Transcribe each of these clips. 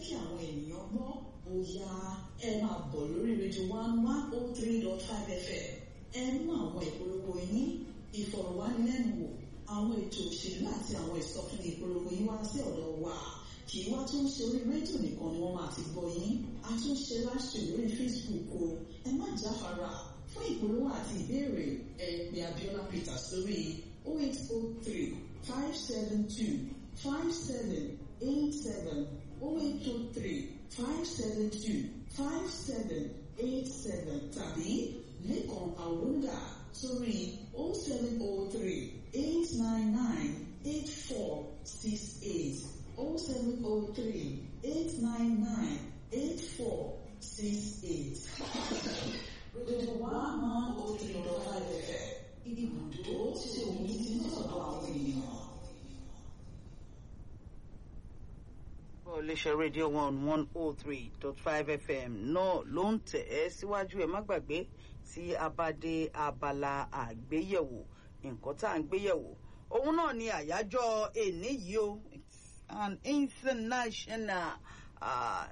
kí àwọn ènìyàn gbọ́ bóyá ẹ máa bọ̀ lórí rédíò one one oh three dot five fm ẹ mú àwọn ìpolówó yín ìfọ̀rọ̀wánilẹ́nuwò àwọn ètò òṣèlú àti àwọn ìsọfúnni ìpolówó yín wá sí ọ̀dọ̀ wa kì í wá tún ṣe orí rédíò nìkan ni wọ́n máa ti gbọ́ yín a tún ṣe láṣẹ lórí facebook o ẹ má jáfara fún ìpolówó àti ìbéèrè ẹ pè Abiola Peters sórí 0803 572 5787 0803 572 5787 tàbí lẹ́kàn àwòrán sórí 0703 899 8468 0703 899 8468. Radio one one oh three dot five FM. Ibùdó tí omi ti ń sọ̀rọ̀ àwọn ènìyàn. iléeṣẹ́ rédíò one one oh three dot five fm náà ló ń tẹ̀ ẹ́ síwájú ẹ̀ má gbàgbé tí a bá dé abala àgbéyẹ̀wò nǹkan tá à ń gbéyẹ̀wò òun náà ni àyájọ́ èní yìí o it's an international uh,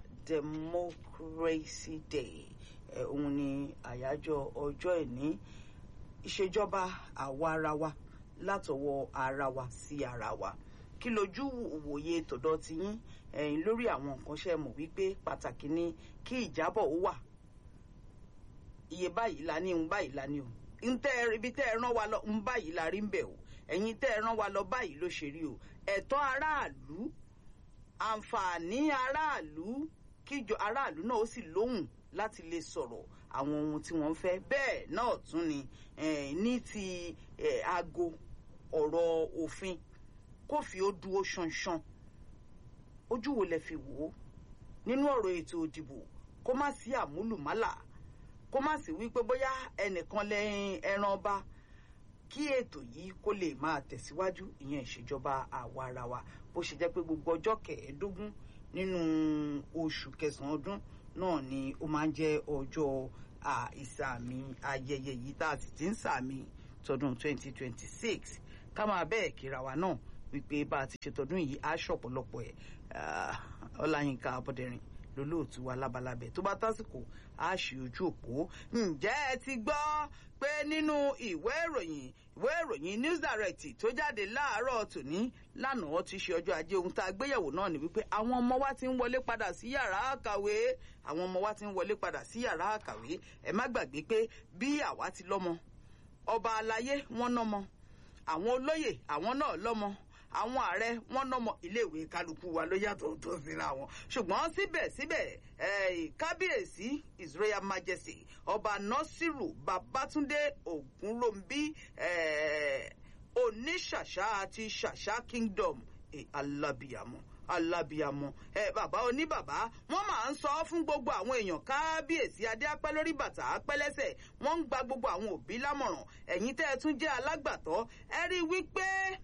democracy day òun ni àyájọ́ ọjọ́ èní ìṣèjọba àwa ara wa látọwọ́ ara wa sí ara wa kí lójú òwòye tọ̀dọ̀ ti yín ẹ̀yin lórí àwọn nǹkan ṣe mọ̀ wípé pàtàkì ni kí ìjábọ̀ ó wà iye báyìí la ní ń báyìí la ní o ń tẹ́ ibi tẹ́ ẹ rán wa lọ ń báyìí la rí ń bẹ̀ o ẹ̀yin tẹ́ ẹ rán wa lọ báyìí ló ṣe rí o ẹ̀tọ́ aráàlú àǹfààní aráàlú kíjọ aráàlú náà ó sì lóhùn láti lè sọ̀rọ̀ àwọn ohun tí wọ́n fẹ́ bẹ́ẹ̀ náà tún ni ní ti aago ọ̀rọ̀ òfin kófì ó dúró ṣanṣan ojú wo lẹ fi wò ó nínú ọ̀rọ̀ ètò òdìbò kó má sí àmúlùmálà kó má sí wípé bóyá ẹnìkan lẹ́yìn ẹran ọba kí ètò yìí kó lè máa tẹ̀síwájú ìyẹn ìṣèjọba àwa ara wa bó ṣe jẹ́ pé gbogbo ọjọ́ kẹẹ̀ẹ́dógún nínú oṣù kẹsàn-án ọdún náà ni ó máa ń jẹ́ ọjọ́ ìsàmì ayẹyẹ yìí tá a sì ti ń sàmì tọdún 2026 ká máa bẹ́ẹ̀ kíra wa náà wípé bá a ti ṣe tọdún yìí á ṣọ̀pọ̀lọpọ̀ ẹ̀ ọláyínká abọ́dẹ̀rìn lólóòtú wa lábalábẹ́ tó bá tásìkò á ṣe ojú òpó ǹjẹ́ ẹ ti gbọ́ pé nínú ìwé ìròyìn ìwé ìròyìn news direct tó jáde láàárọ̀ tòní lánàá ti ṣe ọjọ́ ajé ohun tá a gbéyẹ̀wò náà ni wípé àwọn ọmọ wa ti ń wọlé padà sí yàrá àkàwé àwọn ọmọ wa ti ń wọlé padà sí yàrá àkàwé ẹ má gbàgbé pé bí àwa ti lọ́mọ ọba aláyé wọ́n nọ́mọ àwọn olóyè àwọn náà lọ́mọ àwọn ààrẹ wọn nọmọ iléèwé kálukú wa ló yàtọ̀ tó síra wọn ṣùgbọ́n síbẹ̀síbẹ̀ kábíyèsí his royal majesty ọba nasiru babatunde ogunrombi oníṣàṣà àti ṣàṣà kingdom alábìyàmọ alábìyàmọ ẹ bàbá oníbàbá wọn máa ń sọ fún gbogbo àwọn èèyàn kábíyèsí adé apẹ́ lórí bàtà apẹ́ lẹ́sẹ̀ wọ́n ń gba gbogbo àwọn òbí lámọ̀ràn ẹ̀yin tẹ́ ẹ tún jẹ́ alágbàtọ́ ẹ rí i wípé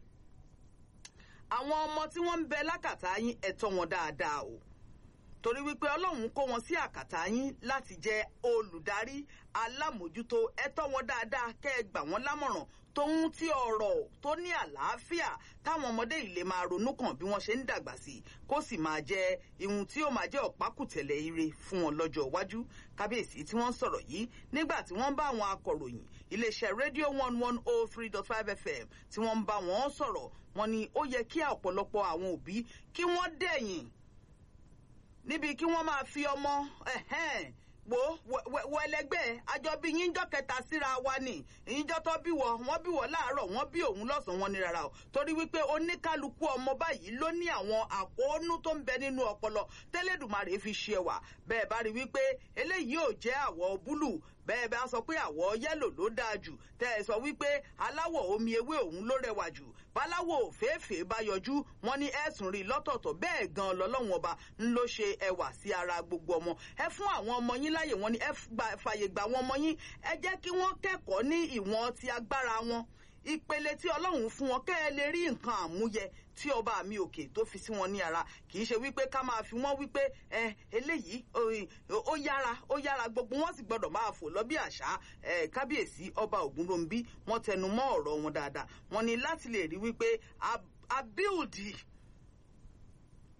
àwọn ọmọ tí wọ́n ń bẹ lákàtà yín ẹ tọ́ wọn dáadáa o torí wípé ọlọ́run kó wọn sí àkàtà yín láti jẹ́ olùdarí alámòjútó ẹ tọ́ wọn dáadáa kẹ́ ẹ gbà wọ́n lámọ̀ràn tóun tí ọ̀rọ̀ tó ní àlàáfíà táwọn ọmọdé yìí lè máa ronú kàn bí wọ́n ṣe ń dàgbà sí kó sì máa jẹ́ ihun tí ó máa jẹ́ ọ̀pákùtẹ̀lẹ̀ ire fún wọn lọ́jọ́ iwájú kábíyèsí tí wọ́n ń sọ̀rọ̀ yìí nígbà tí wọ́n bá àwọn akọ̀ròyìn iléeṣẹ́ rédíò one one oh three dot five fm tí wọ́n ń bá wọn sọ̀rọ̀ wọ́n ní ó yẹ kí ọ̀pọ̀lọpọ̀ àwọn òbí kí wọ́n dẹ̀yìn níbi kí wọ́n máa fi ọmọ wo wo ẹlẹgbẹ́ àjọbí yíjọ́ kẹta síra wa ni ìyíjọ́ tó bí wọ wọ́n bí wọ láàárọ̀ wọ́n bí òun lọ́sàn-án wọn ni rárá o torí wípé oníkálukú ọmọ báyìí ló ní àwọn àkóónú tó ń bẹ nínú ọpọlọ tẹ́lẹ̀dùmarè fi ṣe wà bẹ́ẹ̀ bá rí wípé eléyìí ò jẹ́ àwọ̀ búlù bẹ́ẹ̀ bá sọ pé àwọ̀ yẹ́lò ló dáa jù tẹ́ ẹ sọ wípé aláwọ̀ omi ewé òun ló rẹwà jù báláwọ̀ òféèfé bá yọjú wọn ní ẹ̀sùn rí lọ́tọ̀ọ̀tọ̀ bẹ́ẹ̀ gan lọ́lọ́wọ́n ọba ń ló ṣe ẹwà sí ara gbogbo ọmọ ẹ fún àwọn ọmọ yín láyè wọn ni ẹ fàyè gbà wọn ọmọ yín ẹ jẹ́ kí wọ́n kẹ́kọ̀ọ́ ní ìwọ̀n ti agbára wọn ìpele tí ọlọ́run fún wọn kẹ́ ẹ lè rí nǹkan àmúyẹ tí ọba mi òkè tó fi sí wọn ní ara kì í ṣe wípé ká máa fi wọ́n wípé ẹ eléyìí ó yára ó yára gbogbo wọn sì gbọdọ̀ máa fò lọ bí àṣà ẹ kábíyèsí ọba ògúnròmbí wọ́n tẹnu mọ́ ọ̀rọ̀ wọn dáadáa wọ́n ní láti lè rí wípé abíùdì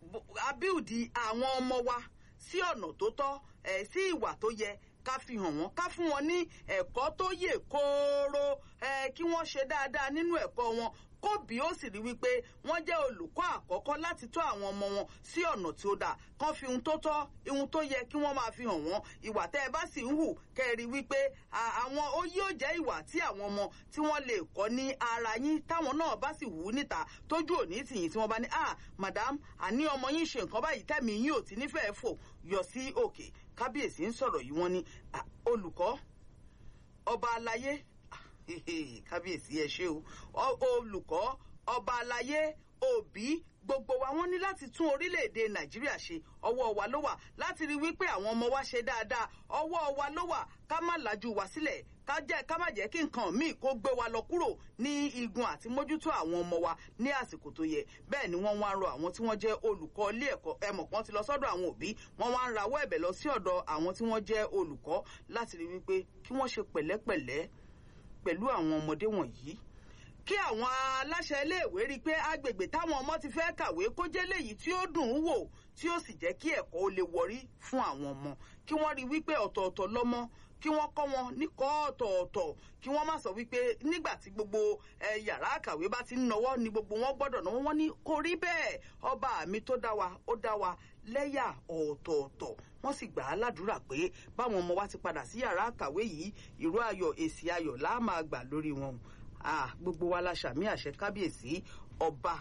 abíùdí àwọn ọmọ wa sí ọ̀nà tó tọ́ ẹ̀ sí ìwà tó yẹ ká fi hàn wọ́n ká fún wọn ní ẹ̀kọ́ tó yè kóró ẹ̀ kí wọ́n ṣe dáadáa nínú ẹ̀kọ́ wọn kóbi ó sì rí wípé wọ́n jẹ́ olùkọ́ àkọ́kọ́ láti tọ́ àwọn ọmọ wọn sí ọ̀nà tí ó dáa kán fi ohun tó tọ́ ohun tó yẹ kí wọ́n máa fi hàn wọ́n ìwà tẹ́ ẹ bá sì ń hù kẹ́ ẹ rí wípé àwọn ó yóò jẹ́ ìwà tí àwọn ọmọ tí wọ́n lè kọ́ ní ara yín táwọn náà bá sì wù ú níta tójú òní tìyìn tí wọ́n bá ní ah madam àní ọmọ yín ṣe nǹkan báyìí tẹ́mi yín ò ti nífẹ̀ẹ́ fò yọ sí òkè kábíyèsí ń sọ̀rọ̀ yìí wọ́n ní olùkọ́ ọba aláyé kábíyèsí ẹ ṣé o olùkọ́ ọba aláyé òbí gbogbo wa wọ́n ní láti tún orílẹ̀-èdè nàìjíríà ṣe ọwọ́ wa ló wà láti rí wípé àwọn ọmọ wa ṣe dáadáa ọwọ́ wa ló wà ká má lajú wa sílẹ̀ ká jẹ́ ká má jẹ́ kí nǹkan míì kó gbé wa lọ kúrò ní igun àti mójútó àwọn ọmọ wa ní àsìkò tó yẹ bẹ́ẹ̀ ni wọ́n wá ń rọ àwọn tí wọ́n jẹ́ olùkọ́ ilé ẹ̀kọ́ ẹmọ̀ kan ti lọ sọ́dọ̀ àwọn òbí wọ́n wá ń rawọ́ ẹ̀bẹ̀ lọ sí ọ̀dọ̀ àwọn tí wọ́n jẹ́ olùkọ́ láti rí wípé kí wọ́n ṣe pẹ̀lẹ́pẹ̀lẹ́ pẹ̀lú àwọn ọmọdé wọ̀nyí kí àwọn aláṣẹ iléèwé rí i pé agbègbè táwọn ọmọ ti fẹ́ kàwé kó jẹ́ léyìí tí ó dùn ún wò tí ó sì jẹ́ kí ẹ̀kọ́ ó lè wọrí fún àwọn ọmọ kí wọ́n rí i wípé ọ̀tọ̀ọ̀tọ̀ lọ́mọ kí wọ́n kọ́ wọn níkọ́ ọ̀tọ̀ọ̀tọ̀ kí wọ́n má sọ wípé nígbà tí gbogbo yàrá àkàwé bá ti ń nọwọ́ ni gbogbo wọn gbọ́dọ̀ náwó wọn ní kò rí bẹ́ẹ̀ ọba mi tó dá wa ó dá wa lẹ́yà ọ̀tọ̀ọ̀tọ̀ wọ́n sì gbà á ládùúrà pé báwọn ọmọ wa ti padà sí yàrá àkàwé yìí ìró ayọ̀ èsì ayọ̀ láà máa gbà lórí wọn gbogbo wa la ṣàmì àṣẹ kábíyèsí ọba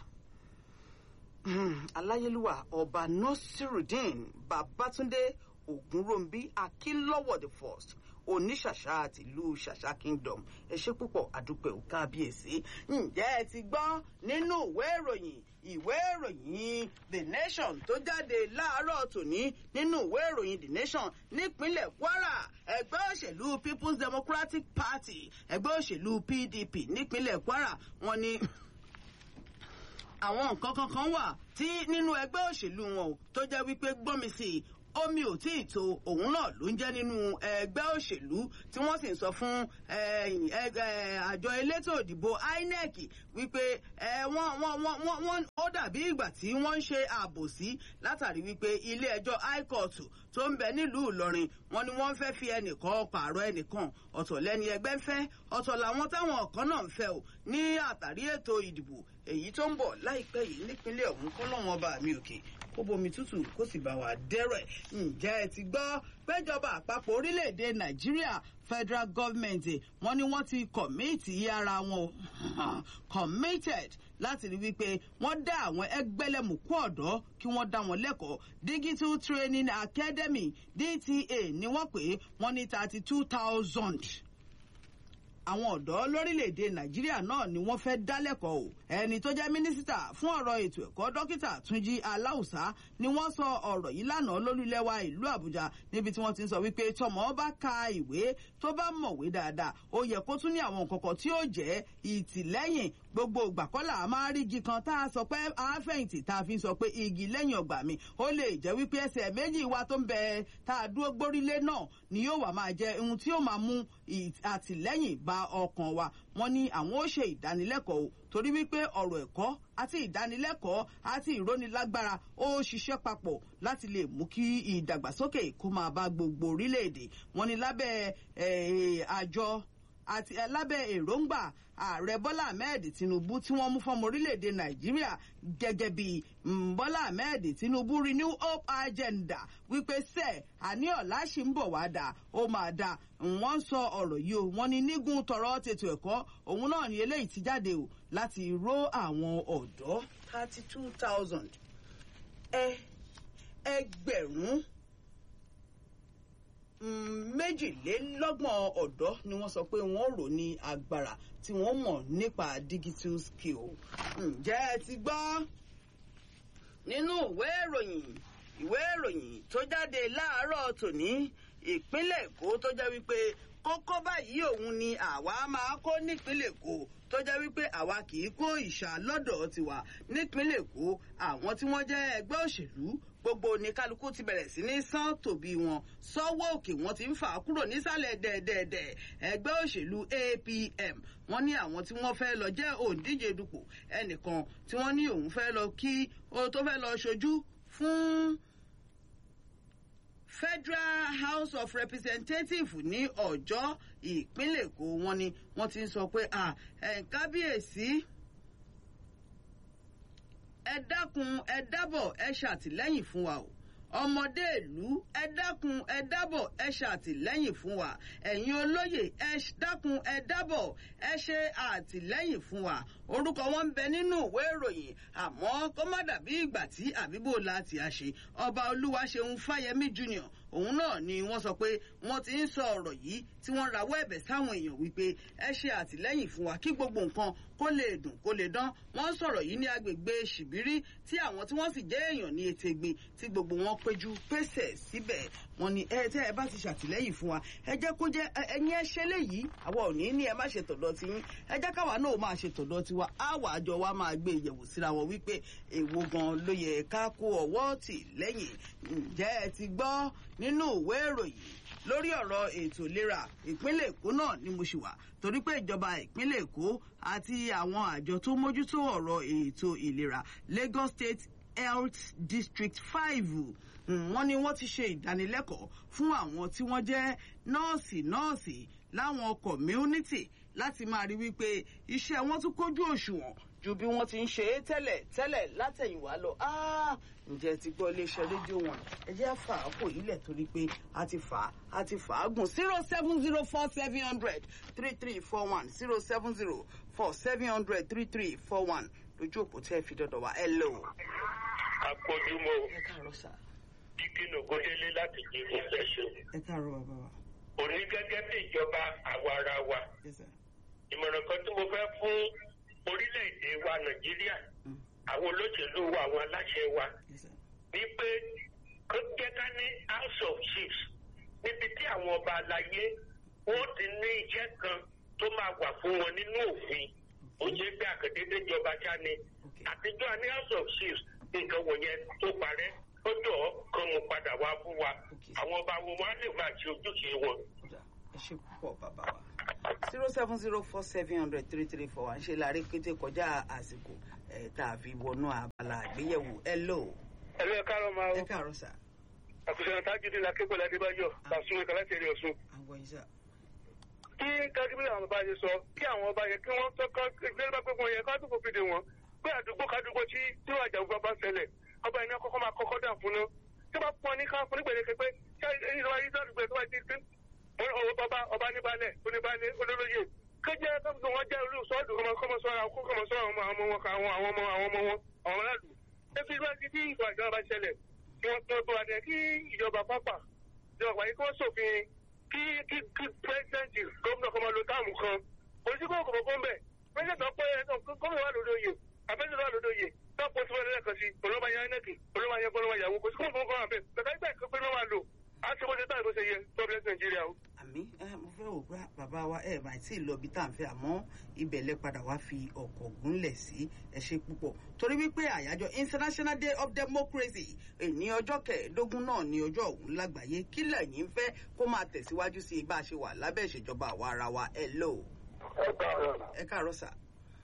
aláyélúwà ọba nasiruddin babatunde ogunrombi akínlọ́wọ̀ the first oníṣàṣà àti ìlú ṣàṣà kingdom ẹ ṣé púpọ̀ àdúpẹ́ ò kábíyèsí ǹjẹ́ ẹ ti gbọ́ nínú ìwé ìròyìn ìwé ìròyìn the nation tó jáde láàárọ̀ tòní nínú ìwé ìròyìn the nation nípínlẹ̀ kwara ẹgbẹ́ òṣèlú people's democratic party ẹgbẹ́ òṣèlú pdp nípínlẹ̀ kwara wọ́n ní àwọn nǹkan kankan wà tí nínú ẹgbẹ́ òṣèlú wọn tó jẹ́ wípé gbọ́mi sí i omi ò tí ì tó òun náà ló ń jẹ́ nínú ẹgbẹ́ òṣèlú tí wọ́n sì ń sọ fún àjọ elétò ìdìbò inec wípé wọ́n ó dàbí ìgbà tí wọ́n ń ṣe àbòsí látàrí wípé ilé ẹjọ́ high court tó ń bẹ nílùú ìlọrin wọn ni wọ́n fẹ́ fi ẹnìkan pààrọ̀ ẹnìkan ọ̀tọ̀ lẹ́ni ẹgbẹ́ ń fẹ́ ọ̀tọ̀ làwọn táwọn kan náà ń fẹ́ o ní àtàrí ètò ìdìbò èyí tó ń bọ̀ láìpẹ́ yìí nípínlẹ̀ ọ̀hún kọ́lọ́wọ́n bá mi òkè kó bomi tútù kó sì bá wa dẹ́rẹ̀ ǹjẹ́ ẹ ti gbọ́ péjọba àpapọ̀ orílẹ̀-èdè nàìjíríà federal government wọ́n ní wọ́n ti kọ̀míìtì ara wọn committed láti rí wípé wọ́n dá àwọn ẹgbẹ́lẹ́mùkú ọ̀dọ́ kí wọ́n dá wọn lẹ́kọ̀ọ́ digital training academy dta ni wọ́n pè wọ́n ní thirty two thousand àwọn ọ̀dọ́ lórílẹ̀‐èdè nàìjíríà náà ni wọ́n fẹ́ dálẹ́kọ̀ọ́ o ẹni tó jẹ́ mínísítà fún ọ̀rọ̀ ètò ẹ̀kọ́ dókítà túnjí aláùsá ni wọ́n sọ ọ̀rọ̀ yìí lánàá lólúlẹ́wà ìlú àbújá níbi tí wọ́n ti ń sọ wípé tọmọ bá ka ìwé tó bá mọ̀wé dáadáa ó yẹ kó tún ní àwọn nǹkan kan tí ó jẹ́ ìtìlẹ́yìn gbogbo ìgbàkọ́là a máa rí igi kan tá a sọ pé àáfẹ̀yìntì tá a fi sọ pé igi lẹ́yìn ọgbà mi ó lè jẹ́ wípé ẹsẹ̀ méjì wa tó ń bẹ tá a dúró gbórílé náà ni yóò wà máa jẹ ohun tí yóò máa mú àtìlẹ́yìn bá ọkàn wa wọ́n ní àwọn ó ṣe ìdánilẹ́kọ̀ọ́ torí wípé ọ̀rọ̀ ẹ̀kọ́ àti ìdánilẹ́kọ̀ọ́ àti ìrónilágbára ó ṣiṣẹ́ papọ̀ láti lè mú kí ìdàgbàsókè kó máa bá gbogbo orílẹ̀-èdè wọ́n ní lábẹ́ àjọ àti lábẹ́ èròǹgbà ààrẹ bọ́lá ahmed tinubu tí wọ́n mú fọ́mọ orílẹ̀-èdè nàìjíríà gẹ́gẹ́ bí bọ́lá ahmed tinubu renew hope agenda wípé sẹ́ àní ọ̀la ṣì ń bọ̀ wá dà ó máa dà wọ́n sọ ọ̀rọ̀ yìí o wọ́n ní nígun tọrọ tètò ẹ̀kọ́ òun náà ni eléyìí ti jáde o láti ró àwọn ọ̀dọ́ thirty two thousand ẹ ẹgbẹ̀rún méjìlélọ́gbọ̀n ọ̀dọ́ ni wọ́n sọ pé wọ́n rò ní agbára tí wọ́n mọ̀ nípa digital skill. ǹjẹ́ ẹ ti gbọ́ nínú ìwé ìròyìn ìwé ìròyìn tó jáde láàárọ̀ tòní ìpínlẹ̀ èkó tó jẹ́ wípé kókó báyìí òun ni àwa máa kó nípínlẹ̀ èkó tó jẹ́ wípé àwa kì í kó ìṣà lọ́dọ̀ tiwa nípínlẹ̀ èkó àwọn tí wọ́n jẹ́ ẹgbẹ́ òṣèlú gbogbo ní kálukú ti bẹ̀rẹ̀ sí ní sán tòbí wọn sọ́wọ́ òkè wọn ti ń fà á kúrò nísàlẹ̀ dẹ̀dẹ̀dẹ̀ ẹgbẹ́ òṣèlú apm wọ́n ní àwọn tí wọ́n fẹ́ lọ jẹ́ òǹdíje dupò ẹnìkan tí wọ́n ní òun fẹ́ lọ kí ó tó fẹ́ lọ ṣojú fún federal house of representatives ní ọjọ́ ìpínlẹ̀ èkó wọn ni wọ́n ti ń sọ pé kábíyèsí ẹ dákun ẹ dábọ̀ ẹ ṣàtìlẹ́yìn fún wa o ọmọdé ìlú ẹ dákun ẹ dábọ̀ ẹ ṣàtìlẹ́yìn fún wa ẹ̀yin olóyè ẹ dákun ẹ dábọ̀ ẹ ṣe àtìlẹ́yìn fún wa orúkọ wọn ń bẹ nínú ìwé ìròyìn àmọ́ kó má dàbí ìgbà tí àbíbò láti àṣe ọba olúwaṣeun fáyemí junior òun náà ni wọ́n sọ pé wọ́n ti ń sọ ọ̀rọ̀ yìí tí wọ́n rawọ́ ẹ̀bẹ̀ sáwọn èèyàn wípé ẹ ṣe àtìlẹ́yìn fún wa kí gbogbo nǹkan kó lè dùn kó lè dán wọ́n sọ̀rọ̀ yìí ní agbègbè ṣìbírí tí àwọn tí wọ́n sì jẹ́ èèyàn ní ètègbè tí gbogbo wọn péjú pèsè síbẹ̀ wọ́n ní ẹ tẹ́ ẹ bá ti ṣàtìlẹ́yìn fún wa ẹ jẹ́ kó jẹ́ ẹ̀yin ẹ ṣe léyìí àwa ò ní ní ẹ má ṣe tọ̀dọ̀ ti yín ẹ jẹ́ káwa náà máa ṣe tọ̀dọ̀ tiwa àwa àjọ wa máa gbé ìyẹ̀wò síra wọn wípé èwo gan ló yẹ ká kó ọwọ́ tì lẹ́yìn ǹjẹ́ ẹ ti gbọ́ nínú ìwé ìròyìn lórí ọ̀rọ̀ ètò ìlera ìpínlẹ̀ èkó náà ni mo ṣì wà torí pé ìjọba ìpínlẹ̀ èkó àti àwọn àjọ tó mójútó ọ̀rọ̀ ètò ìlera Lagos State Health District five wọ́n ní wọ́n ti ṣe ìdánilẹ́kọ̀ọ́ fún àwọn tí wọ́n jẹ́ nọ́ọ̀sì nọ́ọ̀sì láwọn community láti máa rí wípé iṣẹ́ wọn tún kójú òṣùwọ̀n ju bí wọ́n ti ń ṣe é tẹ́lẹ̀ tẹ́lẹ̀ látẹ̀yìnwá lọ. ǹjẹ́ ti gbọ́ iléeṣẹ́ rédíò wọn ẹ jẹ́ fà á kò yílẹ̀ torí pé a ti fà á a ti fà á gùn zero seven zero four seven hundred three three four one zero seven zero four seven hundred three three four one lójú òpó tẹ́ fi dọ̀dọ̀ wá ẹ lò. akójúmọ́ ẹ káàárọ̀ sà. kíkínú kódélé láti jí ìfẹ́ ṣe. ẹ káàárọ̀ bàbá wa. òní gẹ́gẹ́ bí ìjọba àwa ara wa Yes, sir. ìmọ̀ràn kan tí mo fẹ́ fún orílẹ̀-èdè wa nàìjíríà àwọn olóṣèlú wa àwọn aláṣẹ wa Yes, sir. ní pé kó jẹ́ ká ní house of chiefs níbi tí àwọn ọba àlàyé wọ́n ti ní iṣẹ́ kan tó máa wà fún wọn nínú òfin ó jẹ́ pé àkàndédé jọba já ni Okay. àtijọ́ a ní house of chiefs nǹkan wọ̀nyẹn tó parẹ́ ó jọ kan mo padà wá fún wa Okay. àwọn ọba wọn wá lè máa ṣe ojúṣe wọn. Kódà, ẹ ṣe púpọ̀ bàbá wa. zero seven zero four seven hundred three three four one ṣe láàrin pété kọjá àsìkò ẹ̀ tá a fi wọnú abala àgbéyẹ̀wò ẹ lò. ẹ̀rọ ẹ̀ka ló máa ẹ káàárọ̀ sà. àkùsọ̀rọ̀ tájúdé la kékòó adébáyọ̀ làásùn ẹ̀ka láti èrè ọ̀ṣun. àwọn yìí sà. kí kágíbílì àwọn ọba ṣe sọ kí àwọn ọba yẹ kí wọ́n tọ́kọ́ ìgbésẹ̀ bá pé wọ́n yẹ ká dúpọ̀ fìdí wọn pé àdúgbò kádúgbò tí tí wọ́n àjàgbọ́ bá ṣẹlẹ̀ ọba yẹn ní kọ́kọ́ máa kọ́kọ́ dà fún un tí wọ́n pọ̀ ní ká fún ní gbèdéke pé ṣé ìjọba yìí sàdúgbò tó bá ti dín ọba ọba níbalẹ̀ oníbalẹ̀ olólóyè kéjẹ káfíńtì wọn jẹ́ olú sọ́ọ̀dù kọ́mọ sọ́ra kọ́mọ sọ́ra àwọn ọmọ wọn àwọn àwọn ọmọ àwọn ọmọ wọn àwọn aráàlú ebi ìgbà tí ìgbà ìjọba bá ṣẹlẹ̀ kí wọ́n tó tó adẹ kí ìjọba pápá ìjọba pàyẹ kí wọ́n ṣòfin kí kí kí pírẹsidẹ́ǹtì gómìnà kan máa lo táàmù kan oníṣègùn òkòkò kó ń bẹ̀ pírẹsidẹ́ǹtì ọ̀pọ̀ ẹ̀ gómìnà wà lórí oyè abẹ́sẹ̀ wà lórí oyè tọ́pọ̀ tí wọ́n lẹ́ẹ̀kan sí olóma ya ẹnẹ́kì olóma ya gbọ́dọ̀ yàwó kò sí kó nǹkan kan àbẹ̀ bẹ̀ka ìgbà ìkọ́pẹ́ náà wà lò á ti bó ṣe táà bó ṣe yẹ tọ́pẹ́lẹ́sì nàìjíríà o. àmì ẹ mo fẹ́ wò pé bàbá wa ẹ máa tí ì lọ ibi tá à ń fẹ́ àmọ́ ibẹ̀ lẹ padà wá fi ọkọ̀ gúnlẹ̀ sí ẹ ṣe púpọ̀ torí wípé àyájọ́ international day of democracy èní ọjọ́ kẹẹ̀ẹ́dógún náà ní ọjọ́ òun lágbàáyé kí lẹ́yìn fẹ́ kó máa tẹ̀síwájú sí i bá a ṣe wà lábẹ́ ìṣèjọba àwa ara wa ẹ lò ó ẹ káàárọ̀ ẹ káàárọ̀ sà.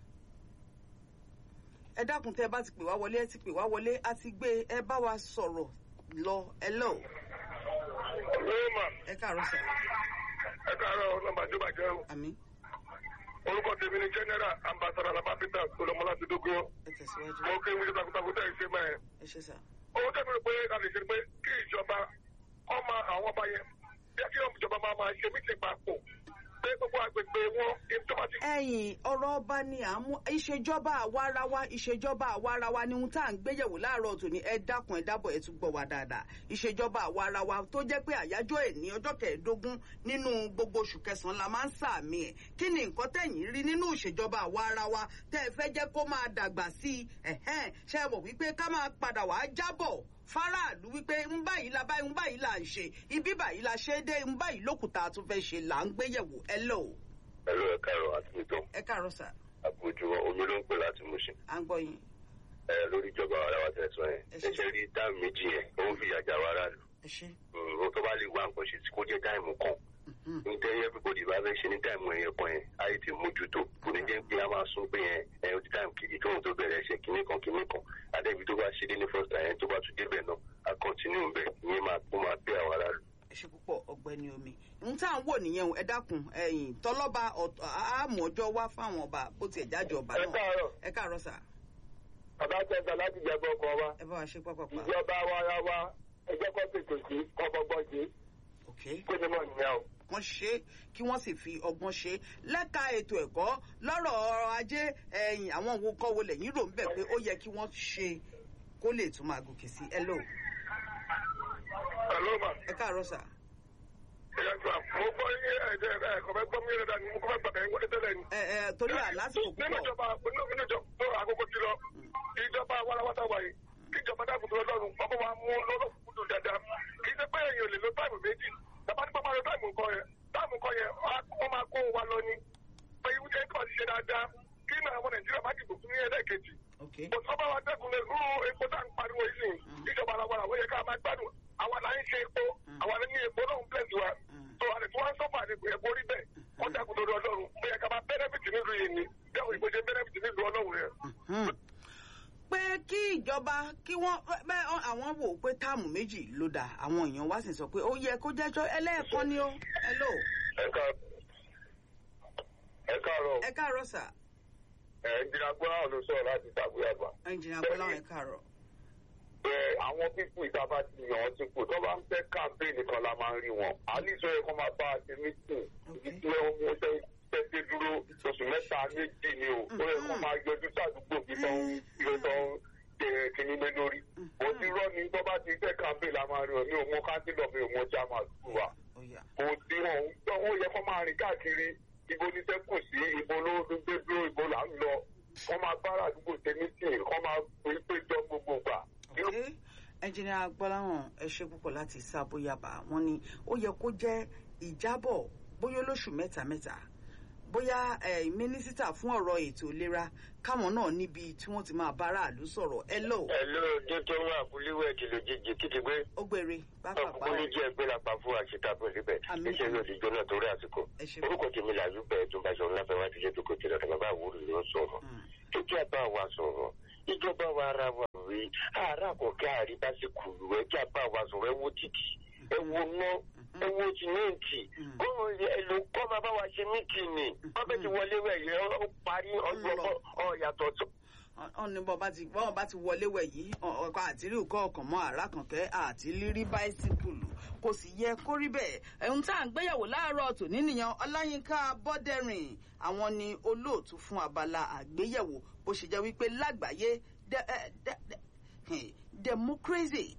ẹ dákun tẹ ẹ bá ti pè wá wọlé ẹ ti pè wá wọlé a ti gbé ẹ bá wa sọ̀rọ̀ lọ ẹ lọ lóòmà ẹ káàárọ̀ sà. ẹ káàárọ̀ nọ́mbà tó bàjẹ́ o àmì orúkọ tèmi ni general ambassador alaba peter solomon láti dógó ẹ tẹ̀síwájú mo kí n wíṣọ takuntakun tẹ̀ ẹ ṣe mẹ́ẹ̀. ẹ ṣe sà. owó tẹ́mi rò pé a lè ṣe pé kí ìjọba ọmọ àwọn ọba yẹn bí kí ìjọba máa máa ṣe mítì papọ̀ pé gbogbo agbègbè wọn ìjọba ti ẹ̀yìn ọ̀rọ̀ ọba ni à ń mú ìṣèjọba àwarawa ìṣèjọba àwarawa ni ohun tá à ń gbéyẹ̀wò láàárọ̀ tòní ẹ dákun ẹ dábọ̀ ẹ tún gbọ́ wa dáadáa ìṣèjọba àwarawa tó jẹ́ pé àyájọ́ ẹ̀ ní ọjọ́ kẹẹ̀ẹ́dógún nínú gbogbo oṣù kẹsàn-án la máa ń sàmì ẹ̀ kí ni nǹkan tẹ̀yìn rí nínú ìṣèjọba àwarawa tẹ́ ẹ fẹ́ jẹ́ kó máa dàgbà sí i ẹ̀hẹ́n ṣe é mọ̀ wípé ká máa padà wàá jábọ̀ faraàlú wípé ń báyìí la báyìí ń báyìí là ń ṣe ibi báyìí la ṣe é dé ń báyìí lókùtà tó fẹ́ ṣe là ń gbéyẹ̀wò ẹ lọ ẹlò ẹ káàárọ̀ àti nìtàn ẹ káàárọ̀ sà àpòjùwọ omi ló ń pè láti Mùṣín à ń gbọ́ yín. ẹ lórí ìjọba ara wa tẹsán yẹn Ẹ ṣé. ẹṣẹ rí dáàmù méjì yẹn ó ń fi àjà wa aráàlú ẹ ṣe ó tó bá lè wá nǹkan ṣe tí kò jẹ dáìmù kan nítorí everybody bá fẹ́ ṣe ní táìmù ẹ̀yẹ kan yẹn ayé ti mójútó kò ní jẹ́ pé a máa sún pé yẹn ẹ̀ ó ti táìmù kejì tóun tó bẹ̀rẹ̀ ṣe kinní kan kinní kan adébí tó bá ṣe dé ní first time tó bá tún débẹ̀ náà a continue bẹ̀ ìyẹn máa kó máa bẹ́ àwọn aráàlú. ẹ ṣe púpọ̀ ọ̀gbẹ́ni omi n tá à ń wò nìyẹn o ẹ dákun ẹ̀yìn tọlọ́ba àmọ́jọ́ wá fáwọn ọba bó tiẹ̀ jáde ọba ẹ náà káàárọ̀ ẹ káàárọ̀ sà bàbá tẹ̀sán láti jẹ́ bọ́ ọkọ wa ẹ bá wa ṣe pápápá ìjọba wa ara wa ẹjẹ́ kọ́ tètè sí kọ́kọ́gbọ́n ṣe ok kó ní mọ̀ nìyẹn o. wọ́n ṣe é kí wọ́n sì fi ọgbọ́n ṣe é lẹ́ka ètò ẹ̀kọ́ lọ́rọ̀ ọrọ̀ ajé ẹ̀yìn àwọn òwò kọ́ wo lẹ́yìn rò ń bẹ̀ pé ó yẹ kí wọ́n ṣe kó lè tún máa gòkè sí ẹ lò Hello ma. ẹ káàárọ̀ sà Ẹ̀yà gbà mo gbọ́ yín ẹ̀jẹ̀ ẹ̀kọ́ fẹ́ gbọ́ mi rẹ̀ dání mo kọ́ fẹ́ gbàgbẹ́ wọlé tẹ́lẹ̀ ni. ẹ ẹ torí àlásìkò nínú púpọ̀ ìjọba nínú ìjọba àkókò ti lọ ìjọba warawata wa yìí kí ìjọba dákùtù ọlọ́run ọkọ̀ wa mú lọ́rọ̀ kúndùn dáadáa kì í ṣe pé èèyàn lè lo táìmù méjì tàbá ní pápá lo táìmù nǹkan yẹn táìmù nǹkan yẹn wọ́n máa kó wa lọ ni pé ìwújẹ́ kọ́ ti ṣe dáadáa kí ní àwọn nàìjíríà má dìbò fún ní ẹlẹ́ẹ̀kejì ok kò sọ́ba wa dẹ́kun lè rú epo tá à ń pariwo yìí sìn ìjọba ara wa àwọn yẹ ká máa gbádùn àwa là ń ṣe epo àwa ní epo náà ń bless wa tó àlè tí wọ́n ń sọ́fà ní epo rí bẹ́ẹ̀ wọ́n dákun lórí ọlọ́run ó yẹ ká máa bẹ́nẹ́fìtì nílùú yìí ni dẹ́kun ìbò ṣe bẹ́nẹ́fìtì nílùú ọlọ́run yẹn. Mhm. pé kí ìjọba kí wọ́n bẹ́ẹ̀ àwọn wò ó pé táàmù méjì ló dà àwọn èèyàn wá sì sọ pé ó yẹ kó jẹ́jọ́ ẹlẹ́ẹ̀kan ni ó ẹ lò ẹ káàárọ̀ ẹ káàárọ̀ sà ẹ jìnnà gbọ́dọ̀ ló sọ̀rọ̀ láti tàbí àgbà. ẹnjìnà bọ́lá ẹ káàárọ̀ pé àwọn pípù ìtaba ti yàn án ti kù tó bá ń fẹ́ kàmpéènì kan la máa ń rí wọn. àlìsọ yẹ kó máa bá a ṣe mítìn ibi tí wọ́n mú tẹ́tẹ́ dúró oṣù mẹ́ta méjì ni o. ó yẹ kó máa yọjú sádùúgbò bí tó ń bí tó ń ṣe kínní lé lórí. mo ti rọ́ ni tó bá ti fẹ́ kàmpéènì la máa rí wọn. mi ò mọ káńtìlọ̀ mi ò mọ jáma sùn wa. ó yá kò sí wọn ó yẹ kó máa rìn káàkiri ibo ní sẹ́kù sí ibo ló gbé dúró ibo là ń lọ. wọ́n máa bára àdúgbò ṣe mítìn kọ́ máa péjọ gbogbo gbà. ok ẹnjìnà gbọ́láhàn ẹ ṣe púpọ̀ láti sábóyàbá wọn ni ó yẹ kó jẹ́ ìjábọ̀ bóyá olóṣù mẹ́ta mẹ́ta bóyá eh, mínísítà fún ọ̀rọ̀ ètò ìlera káwọn náà níbi tí wọ́n ti máa bá aráàlú sọ̀rọ̀ ẹ lò Hello, dókítà wọn àkúlíwẹ̀ kìlò jíjì kìtì gbé ó gbére pápápá ọkùnrin jẹ́ ẹgbẹ́ lápá fún àṣetàbọ̀ níbẹ̀ Àmín. iṣẹ́ yóò ti jóná torí àsìkò. ẹ ṣe orúkọ tèmi làlú bẹ́ẹ̀ tó bá sọ̀rọ̀ láfẹ́ wá ti ṣe tó kò tí lọ́dọ̀ bàbá àwòrán ló sọ̀rọ̀. tó kí a bá wa sọ̀rọ̀ ìjọba wa ara wa rí ara kò kí àrídá sí kùlù ẹ kí a bá wa sọ̀rọ̀ ẹ wo títì ẹ wo ná ẹ wo tìmẹ́ǹtì kó ẹ ló kọ́ máa bá wa ṣe mítìnì wọ́n bẹ́ẹ̀ ti wọlé wẹ̀ yẹ ó parí ọjọ́ ọ̀yàtọ̀ tó. wọ́n ní bọ́n bá ti bọ́n bá ti wọlé wẹ̀ yìí ọkọ̀ àtìrí nǹkan ọkàn mọ́ àràkànkẹ́ àti lírí báísíkùlù kò sì yẹ kó rí bẹ́ẹ̀ ẹ̀hún tá à ń gbéyàwó láàárọ̀ tòní nìyẹn ọláyínká bọ́dẹ̀rìn àwọn ni olóòtú fún abala àgbéyẹ̀wò bó ṣe jẹ́ wípé lágbàáyé de- eh, de- de- eh, democracy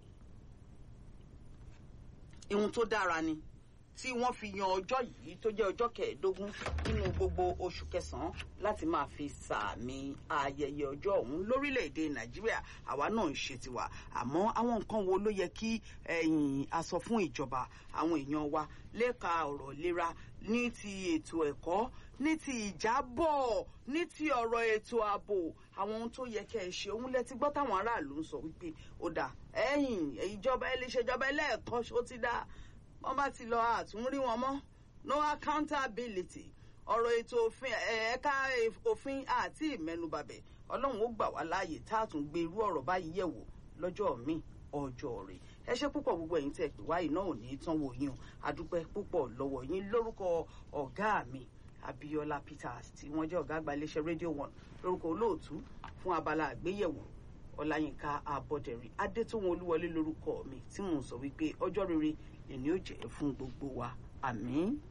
ihun tó dára ni tí wọ́n fi yan ọjọ́ yìí tó jẹ́ ọjọ́ kẹẹ̀ẹ́dógún nínú gbogbo oṣù kẹsàn-án láti máa fi sàmì ayẹyẹ ọjọ́ ọ̀hún lórílẹ̀‐èdè nàìjíríà àwa náà ń ṣe tiwa àmọ́ àwọn nǹkan wo ló yẹ kí ẹ̀yìn aṣọ fún ìjọba àwọn èèyàn wa lẹ́ka ọ̀rọ̀ ìlera ní ti ètò ẹ̀kọ́ ní ti ìjábọ̀ ní ti ọ̀rọ̀ ètò ààbò àwọn ohun tó yẹ kẹ́ ẹ ṣe òun lẹ ti gbọ́ táwọn aráàlú ń sọ wípé ó dà ẹ̀yìn ìjọba ẹ lè ṣèjọba ẹlẹ́ẹ̀kan ṣó ti dá wọ́n bá ti lọ àtúnrí wọn mọ́ no accountability ọ̀rọ̀ ètò òfin ẹ̀ka òfin àti ìmẹ́nubàbẹ̀ ọlọ́run ó gbà wá láàyè tá a tún gbé irú ọ̀rọ̀ báyìí yẹ̀ wò lọ́jọ́ míì ọjọ́ rẹ̀ ẹ ṣe púpọ̀ gbogbo ẹ̀yin tẹ̀ pé wáyé náà ò ní tán wò yín o adúpẹ́ púpọ̀ lọ́wọ́ yín lórúkọ ọ̀gá mi Abíọ́lá Peters tí wọ́n jẹ́ ọ̀gá àgbà iléeṣẹ́ rédíò one lórúkọ olóòtú fún abala àgbéyẹ̀wò Ọláyínká Abọ́dẹ̀rìn Adétòun Olúwọlé lórúkọ mi tí mò ń sọ wípé ọjọ́ rere lèmi ò jẹ́ fún gbogbo wa àmín.